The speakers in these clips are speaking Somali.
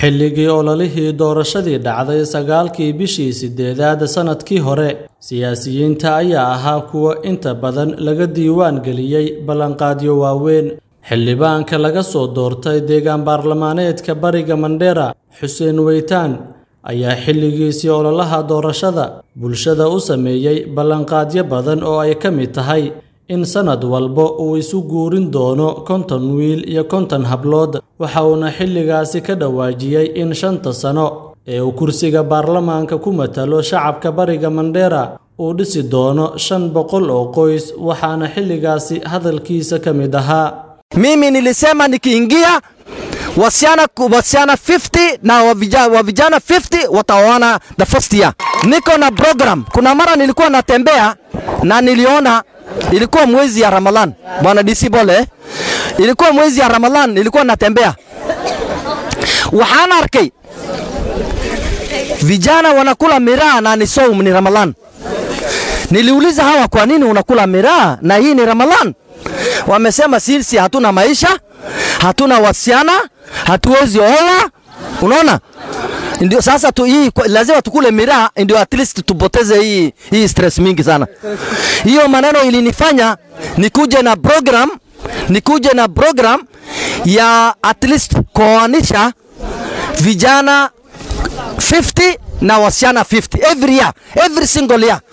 xilligii ololihii doorashadii dhacday sagaalkii bishii sideedaad sannadkii hore siyaasiyiinta ayaa ahaa kuwa inta badan laga diiwaan geliyey ballanqaadyo waaweyn xildhibaanka laga soo doortay deegaan baarlamaaneedka bariga mandheera xuseen weytaan ayaa xilligiisii ololaha doorashada bulshada u sameeyey ballanqaadyo badan oo ay ka mid tahay in sannad walba uu isu guurin doono konton wiil iyo konton hablood waxa uuna xilligaasi ka dhawaajiyey in shanta sano ee uu kursiga baarlamaanka ku matalo shacabka bariga mandheera uu dhisi doono shan boqol oo qoys waxaana xilligaasi hadalkiisa ka mid ahaa Mimi nilisema nikiingia wasichana wasichana 50 na wavijana, wavijana 50 wataoana the first year. Niko na program. Kuna mara nilikuwa natembea na niliona ilikuwa mwezi ya Ramadhan. Bwana DC Bole, ilikuwa mwezi ya Ramadhan nilikuwa natembea. Waxaan arkay vijana wanakula miraa na ni saum ni Ramadhan. Niliuliza hawa, kwa nini unakula miraa na hii ni Ramadhan? Wamesema sisi hatuna maisha, hatuna wasichana, hatuwezi oa. Unaona, ndio sasa tu, hii lazima tukule miraa ndio at least tupoteze hii, hii stress mingi sana. Hiyo maneno ilinifanya nikuje na program, nikuje na program ya at least kuoanisha vijana 50 na wasichana 50 every year, every single year.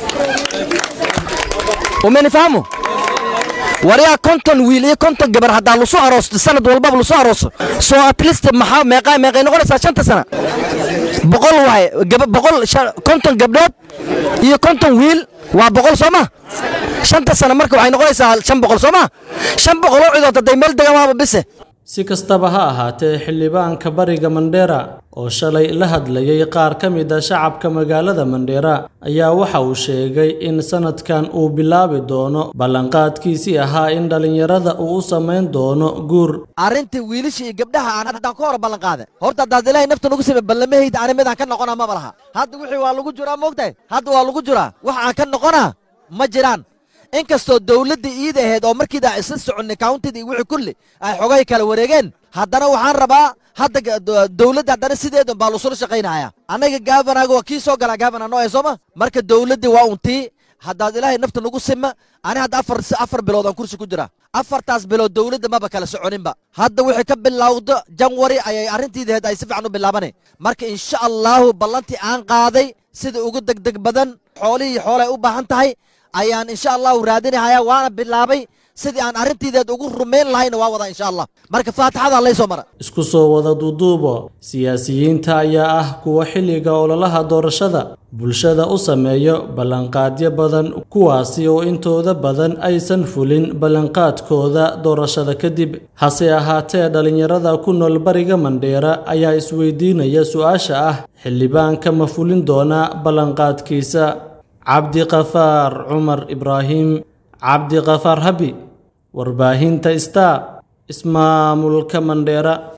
Umenifahamu? waryaa konton wiil iyo konton gabar haddaa lasoo aroosto sanad walbaba lasoo arooso soo at least maxaa meeqaa meeqay noqonaysaa shanta sana boqol waaye boqol konton gabdhood iyo konton wiil waa boqol soo ma shanta sana marka waxay noqonaysaa shan boqol soo ma shan boqol oo cidood hadday meel degan waaba bise si kastaba ha ahaatee xildhibaanka bariga mandheera oo shalay la hadlayay qaar ka mid a shacabka magaalada mandheera ayaa waxa uu sheegay in sanadkan uu bilaabi doono ballanqaadkiisii ahaa in dhallinyarada uu u samayn doono guur arrintii wiilasha iyo gabdhaha aan haddaan ka hor ballanqaaday horta haddaad ilaahay nafta nagu samey ballamahayda ani midaan ka noqonaa maba laha hadda wixii waa lagu jiraa moogtahay hadda waa lagu jiraa wax aan ka noqonaa ma jiraan inkastoo dawladda iida ahayd oo markiidaa isla soconnay countida iyo wixii kulli ay xogay kala wareegeen haddana waxaan rabaa hadda dawladda haddana sideedan baa lasula shaqaynaya annaga gaafanaga waa kii soo galaa gaafana noo sooma marka dawladdii waa untii haddaad ilaahay nafta nagu sima ani hadda afar afar bilood aan kursi ku jira afartaas bilood dawladda maba kala soconinba hadda wixii ka bilowdo janwari ayay arrintiidaheed ay si fiican u bilaabane marka insha allahu ballantii aan qaaday sida ugu degdeg badan xoolihii xoolay u baahan tahay ayaan insha allahu raadinahaya waana bilaabay sidii aan arrintiideed ugu rumayn lahayna waa wadaa insha allah marka faatixada laysoo mara isku soo wada duuduubo siyaasiyiinta ayaa ah kuwa xilliga ololaha doorashada bulshada u sameeyo ballanqaadyo badan kuwaasi oo intooda badan aysan fulin ballanqaadkooda doorashada kadib hase ahaatee dhallinyarada ku nool bariga mandheera ayaa isweydiinaya su-aasha ah xildhibaanka ma fulin doonaa ballanqaadkiisa cabdiqafaar cumar ibraahim cabdiqafaar habi warbaahinta star ismaamulka mandheera